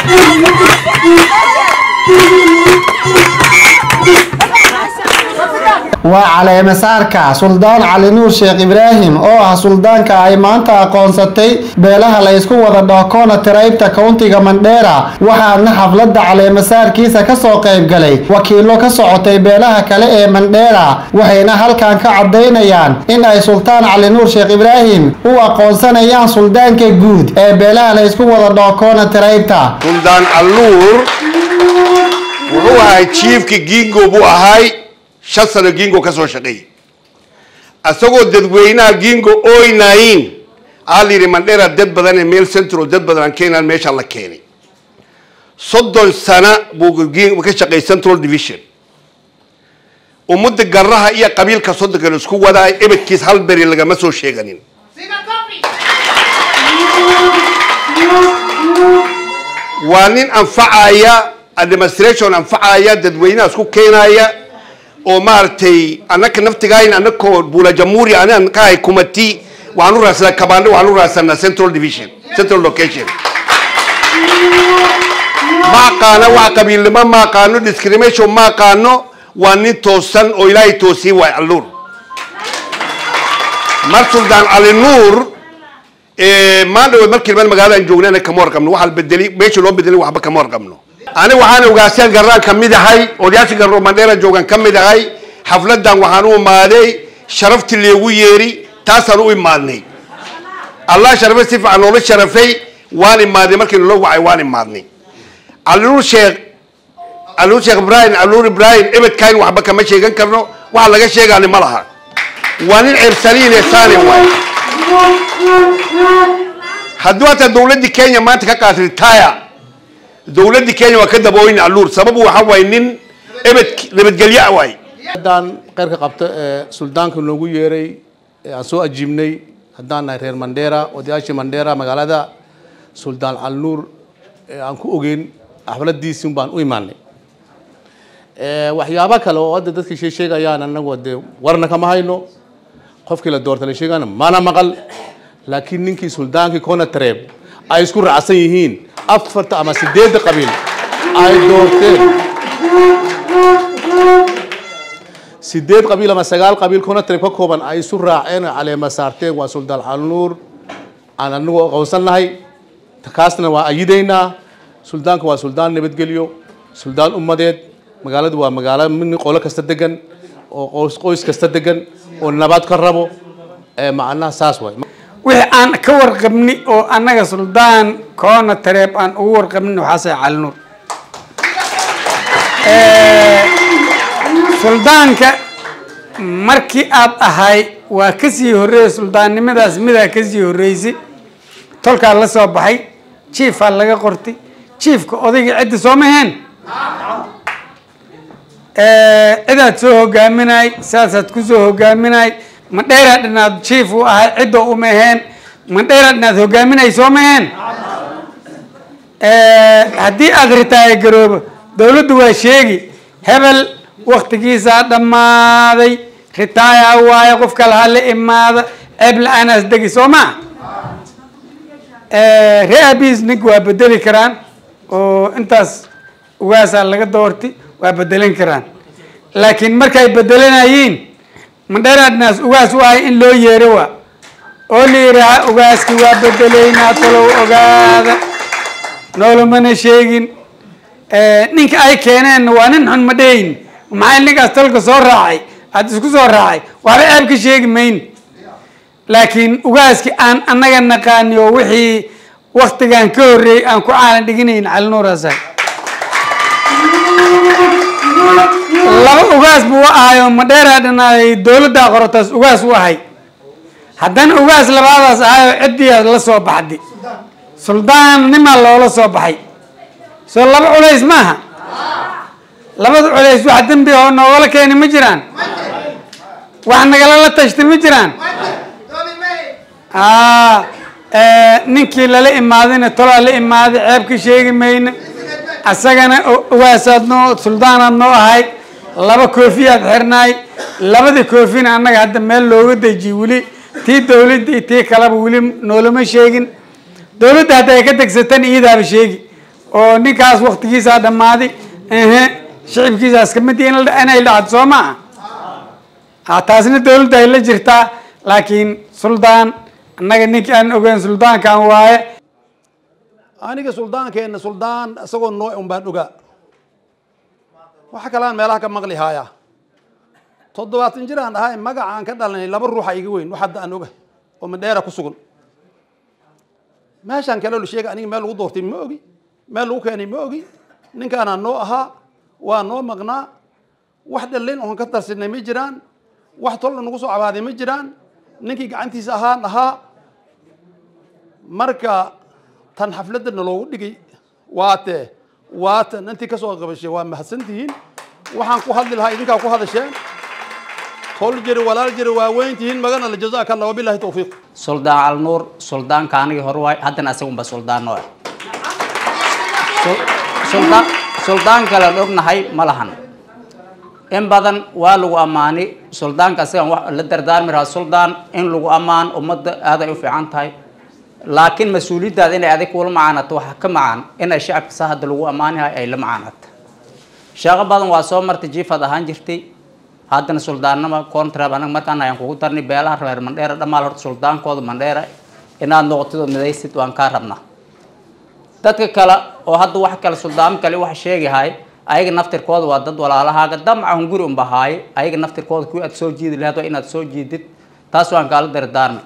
waa caleemasaarka suldaan cali nuur sheekh ibraahim oo ah suldaanka ay maanta aqoonsatay beelaha la ysku wada dhookoona tiraybta kowntiga mandheera waxaana xafladda caleemasaarkiisa kasoo qayb galay wakiilo ka socotay beelaha kale ee mandheera waxayna halkan ka cadaynayaan in ay sultaan cali nuur sheekh ibraahim u aqoonsanayaan suldaanka guud ee beelaha la ysku wada dhookoona tiraybta suldaan alluur wuxuu ahay jiifka gingo buu ahay shan sano gingo ka soo shaqeeyay isagoo dadweynaha gingo oynayin aa la yidhi mandheera dad badan ee meel centro dad badan aan keenaan meesha la keenay soddon sana buu Gingo ka shaqeeyay central division ummadda garaha iyo qabiilka soddonka la isku wadaay ebedkiis hal beri lagama soo sheeganin waa nin anfacaya administration anfacaya dadweynaha isku keenaya oo maaragtay annaka naftigayn annakoo buula jamhuuri anan ka hay kumati waxaan u raadsanaa kabande waxaan u raadsanaa central division central location ma aqaano wax qabiilnimo ma aqaano discrimination ma aqaano waa nin toosan oo ilaahay toosiyey waay alluur mar suldaan cali nuur maan dhawood markii niman magaaladan joognana kama warqabno waxaa bedeli meesha loo bedelay waxba kama warqabno aniga waxaan ogaaseen garaan ka mid ahay odayaasha garro mandheera joogan ka mid ahay xafladan waxaan u imaaday sharaftii leegu yeeri taasaan u imaadnay allah sharafay si fiican noola sharafay waan imaaday markii naloo wacay waan imaadnay caluur sheekh caluur sheekh ibrahim caluur ibrahim ebedkayn waxba kama sheegan karno waxa laga sheegaani ma laha waa nin ceebsaliine saani waay hadduu hataa dowladdii kenya maanta ka qaat retire dowladdii kenya waa ka dabooyin alluur sababu waxa waay nin ebed nabadgelyo waay haddaan qeyrka qabto ee suldaanka noogu yeeray ee aan soo ajiibnay haddaan nahay reer mandheera odayaashii mandheera magaalada suldaan calnuur ee aan ku ogeyn xafladiisii baan u imaanay waxyaabo kale oo hadda dadka shee sheegayaan anagu dee warna kama hayno qofkii la doorta la sheegana mana maqal laakiin ninkii suldaankii kona tareeb ay isku raacsan yihiin afarta ama sideedda qabiil ay doorteen sideed qabiil ama sagaal qabiil kona tareeb ka kooban ay isu raaceen oo caleema saarteen waa suldaan calnuur aan anagu aqoonsannahay kaasna waa ayidaynaa suldaanka waa suldaan nabadgelyo suldaan ummadeed magaaladu waa magaalo min qolo kasta degan oo qoys qoys kasta degan oo nabad ka rabo ee macnaha saas waay wixii aan ka warqabni oo annaga suldaan koona tareeb aan ugu warqabnin waxaasay calinuur suldaanka markii aad ahay waa kasii horreeyay suldaannimadaas midaa kasii horreysay tolkaa la soo baxay jiifaa laga qortay jiifka odayga cidda soo maheen cidaad soo hogaaminay saasaad kusoo hogaaminay mandheeraa dhinaad jiif u ahay cidda uma aheen mandheeraa dhinaad hogaaminay soo maheen haddii aad ritaayo garoobo dowladdu waa sheegi hebel waktigiisaa dhammaaday ritaaya waaye qof kale ha la imaada ceeb la-aanaas degi soo maa ree abis nink waa bedeli karaan oo intaas ugaasaa laga doorti waa bedelan karaan laakiin markay bedelanayiin mandheeraadnaas ugaas u ahay in loo yeero waa oo la yidhaaha ugaaski waa bedelaynaa talow ogaada noolumana sheegin ninka ay keeneenna waa nin xun ma dhehin maxay ninkaas talka soo raacay aada isku soo raacay waxba ceeb ka sheegi mayn laakiin ugaaski aan annaga naqaani oo wixii waktigan ka horreeyey aan ku caalan dhiginayn calinuuraasa laba ugaas buu ahayo madheeraa dhanaay dowladdaa qorotaas ugaas u ahay haddana ugaas labaadaas ahayo ciddiiaa la soo baxday suldaan nimaa loola soo baxay soo laba culays maaha labada culays wax dembi oo noogala keeni ma jiraan wax nagalala tashtay ma jiraan ninkii lala imaadayna tolaa la imaaday ceeb ka sheegi mayno asagana ugaasaad noo suldaanaad noo ahay laba koofiyaad xirnaay labada koofina annaga hadda meel looga dejiye weli tii dowladda iyo tii kaleba weli noolama sheegin dowladda hadda ay ka degsatan iyadaaba sheegi oo ninkaas waktigiisaa dhammaaday ehe shicibkiisaas kamid in la- inay dhacdo soo ma ah taasna dawladda ay la jirtaa laakiin suldaan annaga ninkii aan ogeyn suldaankan waaye aniga suldaankeenna suldaan isagoo nooc un baan ogaa waxa kalean meelaha ka maqli haaya toddobaatan jir aan ahay magacaan ka dhalanay laba ruuxa iga weyn wax hadda aan oga oo madheera ku sugan meeshaan kale la sheega aniga meel lagu doortay ma ogi meel lagu keenay ma ogi ninkaanaa noo ahaa waa noo maqnaa wax dhallin oon ka tarsinay ma jiraan wax tolna nagu soo cabaaday ma jiraan ninkii gacantiisa ahaan ahaa marka tan xafladda naloogu dhigay waate waatan intii kasoo qabashay waa mahadsantihiin waxaan ku hadli lahaa idinkaa ku hadasheen tol jiri walaal jiri waa weyn tihiin magana la jazaaka allah wabilahi tawfiiq suldaan alnuur suldaanka anigii hore waay haddana isagunba suldaan noo ah Sul- suldaan suldaan kale aan ognahay ma lahan in badan waa lagu ammaani suldaanka isagan wax la dardaarmi rahaa suldaan in lagu ammaan ummadda aaday u fiican tahay laakiin mas-uuliyaddaada inay adig kula macaanato waxa ka macaan inay shacabka saa hadda lagu ammaanahay ay la macaanato shaqo badan waa soo martay jiifad ahaan jirtay haddana suldaannama contrab anaga markaan ayaan kugu darnay beelaha reer mandheera dhammaal horta suldaankooda mandheera inaad noqotid oo midaysid waan kaa rabnaa dadka kale oo hadda wax kale suldaamo kale wax sheegahay ayaga naftirkooda waa dad walaalahaaga damcahun guri unba haaye ayaga naftirkooda kuwi aad soo jiidi lahayd waa inaad soo jiidid taas waan kaala dardaarmay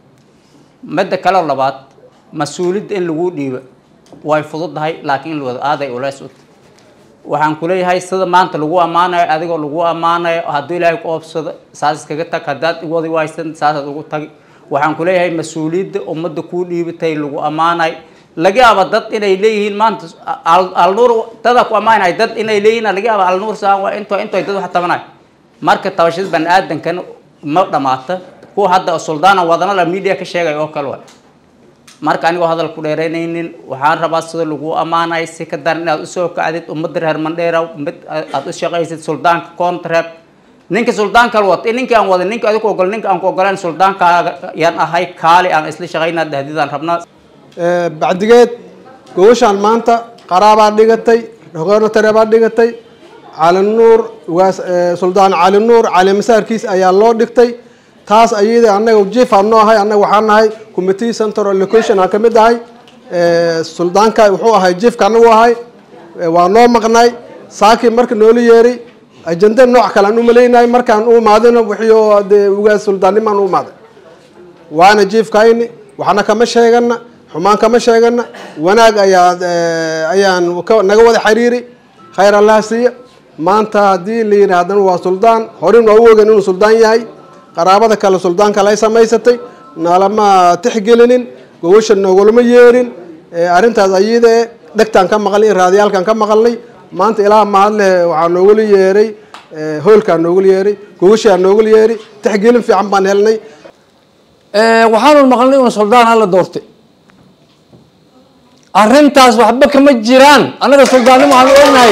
midda kale labaad mas-uuliyadda in lagu dhiibo way fududahay laakiin in la wada aaday uleys u tahay waxaan kuleeyahay sida maanta lagu ammaanayo adigoo lagu ammaanayo hadduu ilaahay ku oobsado saas iskaga tag haddaad wadi waysan saasaad ugu tagi waxaan kuleeyahay mas-uuliyadda ummadda kuu dhiibatay lagu ammaanayo laga yaaba dad inay leeyihiin maanta al- alnuur dadaa ku ammaanay dad inay leeyihiin laga yaaba alnuur saan waa into into dad wax tabanayo marka tabashada bani aadamkan ma dhamaata kuwa hadda suldaana wadana la media ka sheegay oo kale waay marka anigoo hadal ku dheeraynaynin waxaan rabaa sida lagu ammaanay si ka daran inaad usoo kacdid ummadda reer mandheera mid aad u shaqaysid suldaanka contract ninka suldaanka wata ninkii aan wadin ninka adigu ogol ninka aan ku ogolaan suldaankaaga yaan ahay kaali aan isla shaqaynaa dahdidaan rabnaa bacdigeed gobashaan maanta qaraabaa dhigatay rogoonatare baa dhigatay cali nuur waas suldaan cali nuur cali masaarkiis ayaa loo dhigtay taas ayada annaga jiifaan noo ahay annaga waxaan nahay committee central location aan ka mid ahay suldaanka wuxuu ahay jiifka anagu ahay waa noo maqnay saakii marka noola yeeray ajende nooc kale aan u malaynahay markaan u imaadina wixii oo dee ugaas suldaannimaan u imaaday waana jiifkayni waxna kama sheegana xumaan kama sheegana wanaag ayaa ayaan ka- naga wada xiriiri khayr allaha siiya maanta haddii la yidhi haddana waa suldaan horin waa u ogen inuu suldaan yahay qaraabada kale suldaan kale ay samaysatay nalama tixgelinin gogosha noogulama yeerin arrintaas ayada e dhegtaan ka maqlay raadiyaalkan ka maqalnay maanta ilaa mahadleh waxaa noogula yeeray hoolkaa noogula yeeray gogoshaa noogula yeeray tixgelin fiican baan helnay waxaanu maqlnay un suldaan alla doortay arrintaas waxba kama jiraan annaga suldaannimo aan ognahay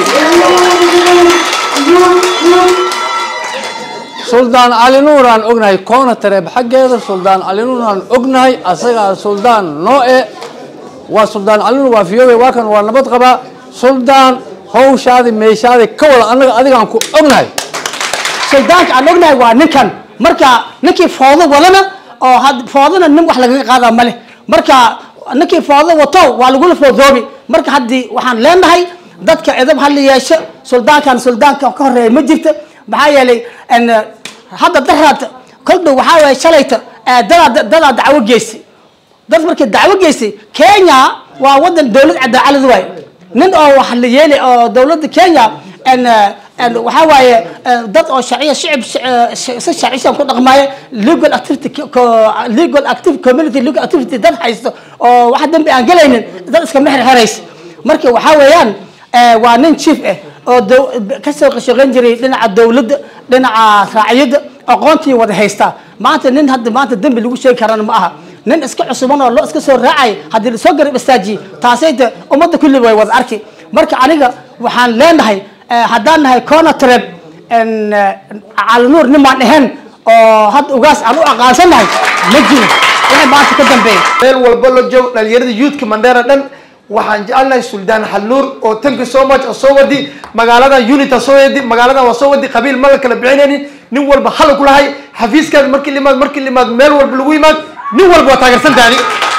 suldaan cali nuur aan ognahay koona tareeb xaggeeda suldaan cali nuur aan ognahay asagaa suldaan noo e waa suldaan cali nuur waa fiyoobay waa kan waa nabad qabaa suldaan hawshaadi meeshaadi ka wada annaga adigaan ku ognahay suldaanka aan ognahay waa ninkan marka ninkii foodo wadana oo had foodana nin wax lagaga qaadaa male marka ninkii foodo wato waa lagula foodoobi marka haddii waxaan leenahay dadka edab hala yeesho suldaankan suldaanka ka horeeya ma jirto maxaa yeelay n hadda daraad kol dhow waxaa waye shalayta eh, dadaa dadaa dacwo geysay dad markii dacwo geysay kenya waa wadan dowlad cadaalad waay nin oo wax la yeeli oo dowladda kenya n n waxaa waaye eh, dad oo sharciya shicib sh- si sharcisan ku dhaqmaayo legal activity co- legal active community legal activity dad haysto oo wax dambi aan gelaynin dad iska mexer heraysa marka waxaa weeyaan eh, waa nin chief ah oo dow- kasoo shaqayn jiray dhinaca dowladda dhinaca raaciyadda aqoontii wada haystaa maanta nin hadda maanta dembi lagu sheegi karana ma aha nin iska cusuban oo loo iska soo raacay haddii lasoo garab istaajiye taasayta ummadda kulli way wada arki marka aniga waxaan leenahay eh, haddaan nahay corner trap calinuur nimaan ahayn oo hadda ugaas aan u aqaansannahay ma jiro waxay maanta ka dambeeya meel walba la joogo dhalinyarada youthka mandheera dhan waxaan jecelnahay suldaan xalluur oo thank you so much oo soo wadi magaalada unita soo wadi magaalada waa soo wadi qabiil ma la kala bixinaynin nin walba hal ku lahay xafiiskaada markii la imaad markii la imaad meel walba lagu imaad nin walba waa taageersan taani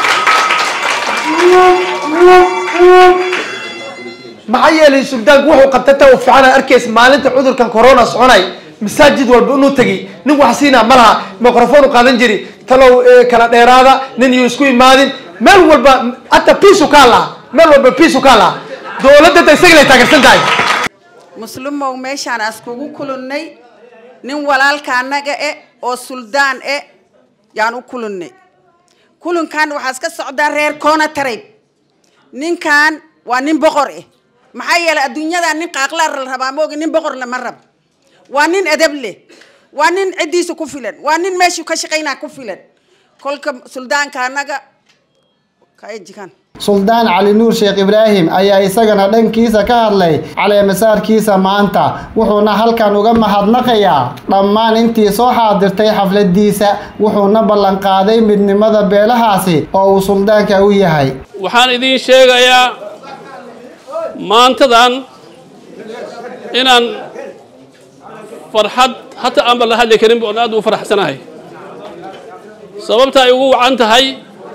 maxaa yeelay suldaanku wuxuu qabtay ta u fiican arkaysa maalinta cudurkan corona soconay masaajid walba inuu tegi nin wax siinaa ma laha microphone u qaadan jiri talow kala dheeraada nin iyo isku imaadin meel walba hata piisu kaa laha meel walba piisu kaa laha dowladda isaga lay taageersan tahay muslumow meeshaan askugu kulunnay nin walaalka annaga e oo suldaan e yaan u kulunnay kulunkan waxaa iska socdaa reer koona tarayb ninkan waa nin boqor eh maxaa yeelay adduunyadan nin qaaqlaar la rabaa moogi nin boqor lama rab waa nin edab leh waa nin ciddiisa ku filan waa nin meeshuu ka shaqaynaa ku filan kolka suldaanka annaga kaejikan suldaan cali nuur sheekh ibraahim ayaa isagana dhankiisa ka hadlay caleemasaarkiisa maanta wuxuuna halkan uga mahadnaqayaa dhammaan intii soo xaadirtay xafladiisa wuxuuna ballanqaaday midnimada beelahaasi oo uu suldaanka u yahay waxaan idiin sheegayaa maantadan inaan farxad hata aanba la hadli karinba oon aad u faraxsanahay sababta ay ugu wacan tahay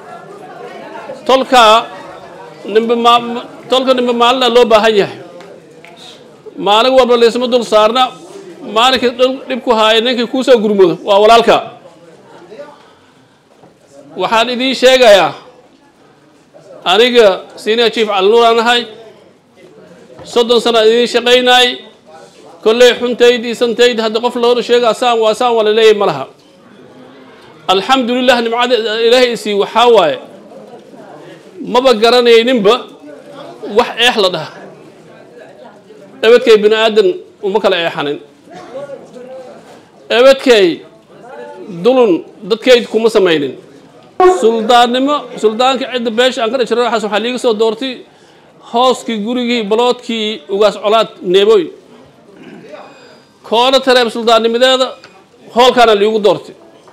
tolka nimbe ma tolka nimbe maalina loo baahan yahay maalin walba laysma dul saarna maalinkii dhib ku haaya ninkii kuu soo gurmoodo waa walaalka waxaan idiin sheegayaa aniga senior chief calinuuraan ahay soddon sana idiin shaqaynaay kolley xuntayd iyo santayd hadda qof loola sheegaa saan waa saan waa la leeyahay ma laha alxamdulilah nimcada ilaahay isii waxaa waaye maba garanayninba wax eex la dhaha ebadkay bini aadan uma kala eexanin ebadkay dulun dadkayd kuma samaynin suldaannimo suldaanka cidda beesha aan ka dhajiro waxaas waxaa liiga soo doortay hooskii gurigii baloodkii ugaas colaad neeboy koona tareeb suldaannimadeeda hoolkaana liigu doortay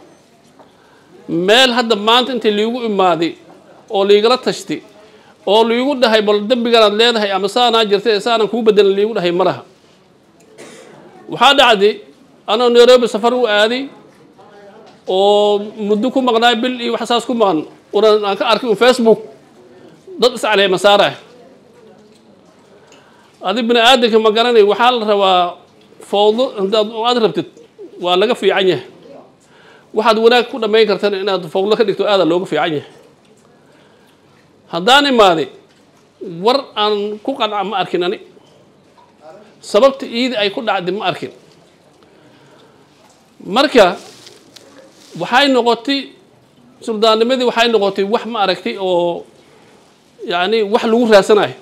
meel hadda maanta intii liigu imaaday oo liigala tashtay oo liigu dhahay bal dembiganaad leedahay ama saanaa jirtay saanan kuu bedelan liigu dhahay ma laha waxaa dhacday anoo nairobi safar u aaday oo muddo ku maqnaay bil iyo wax saas ku maqan unan aan ka arkay un facebook dad iscaleema saarah adi bini aadanka ma garanay waxaa la rabaa fowdo haddaad aad rabtid waa laga fiican yahay waxaad wanaag ku dhammayn kartana inaad fowdo ka dhigto aadaa looga fiican yahay haddaan imaaday war aan ku qanca ma arkin ani sababta iidi ay ku dhacday ma arkin marka waxay noqotay suldaannimadii waxay noqotay wax ma aragtay oo yacni wax lagu raadsanayo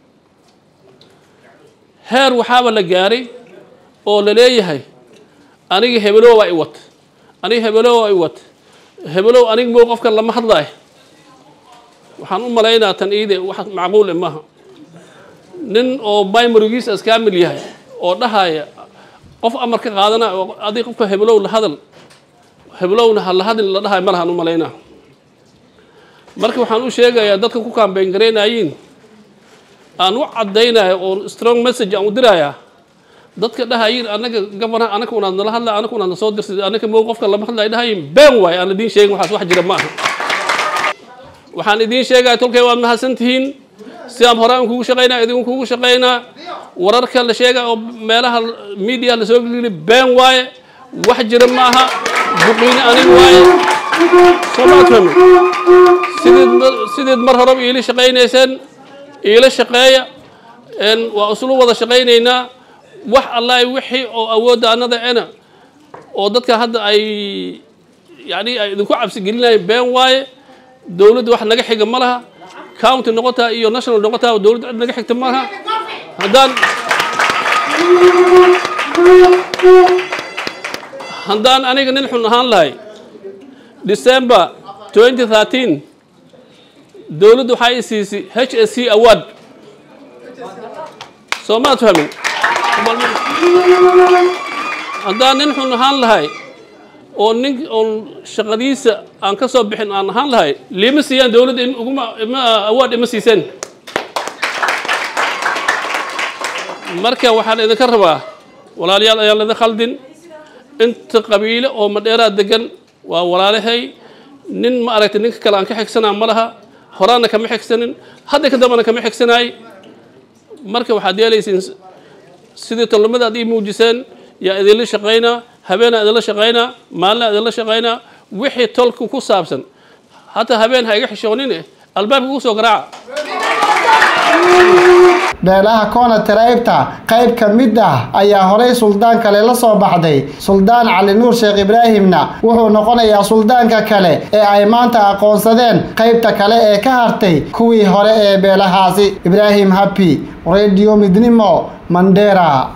heer waxaaba la gaaray oo la leeyahay aniga hebelow waa i wat aniga hebelow waa i wat hebelow aniga moo qofkan lama hadlaayo waxaan u malaynaa tan iide wax macquule maaha nin oo bimarigiisa iskaamil yahay oo dhahaya qof amar ka qaadana oo adig qofka hebelow la hadal heblowna ha la hadlin la dhahay ma lahaan u malaynaa marka waxaan u sheegayaa dadka ku kaambeyn garaynayiin aan u caddaynayo oo strong message aan u dirayaa dadka dhahayiin anaga gabanaha anaka unaad nala hadla anaka unaad nasoo dirtay anaka moo qofka lama hadlayo dhahayiin been waayo aan idiin sheegin waxaas wax jira ma aha waxaan idiin sheegaya tolkay waad mahadsan tihiin sidaan hore aan kugu shaqaynaa idinku kugu shaqaynaa wararka la sheega oo meelaha media lasoo gelili been waaye wax jira ma aha buqiini anig waaye soomaad fahmi sideed sideed mar horeba iila shaqaynayseen iila shaqeeya waa islu wada shaqaynaynaa wax allahi wixii oo awoodda annada ena oo dadka hadda ay yani ay idinku cabsi gelinayeen been waaye dowladda wax naga xiga ma laha county noqotaa iyo national noqotaa dowladda cid naga xigta ma laha haddaan haddaan aniga nin xun ahaan lahay december 2013 dowladdu waxaa i siisay h s c award soo maad fahmin haddaan nin xun ahaan lahay oo nin oon shaqadiisa aan ka soo bixin aan ahaan lahay liima siiyaan dowladda uguma ima awaad ima siiseen marka waxaan idinka rabaa walaalayaal ayaan laidin khaldin inta qabiile oo madheeraa degan waa walaalahay nin ma aragtay ninka kale aan ka xigsanaa ma laha horaana kama xigsanin hadda ka dambana kama xigsanaay marka waxaad yeelaysiin sidii tolnimada aad ii muujiseen yaa idinla shaqaynaa habeenaa idinla shaqaynaa maalinaa idinla shaqaynaa wixii tolku ku saabsan hataa habeen ha iga xishoonine albaabka ku soo garaaca beelaha koona tiraybta qayb ka mid ah ayaa horay suldaan kale la soo baxday suldaan cali nuur sheekh ibraahimna wuxuu noqonayaa suldaanka kale ee ay maanta aqoonsadeen qaybta kale ee ka hartay kuwii hore ee beelahaasi ibraahim habi radio midnimo mandera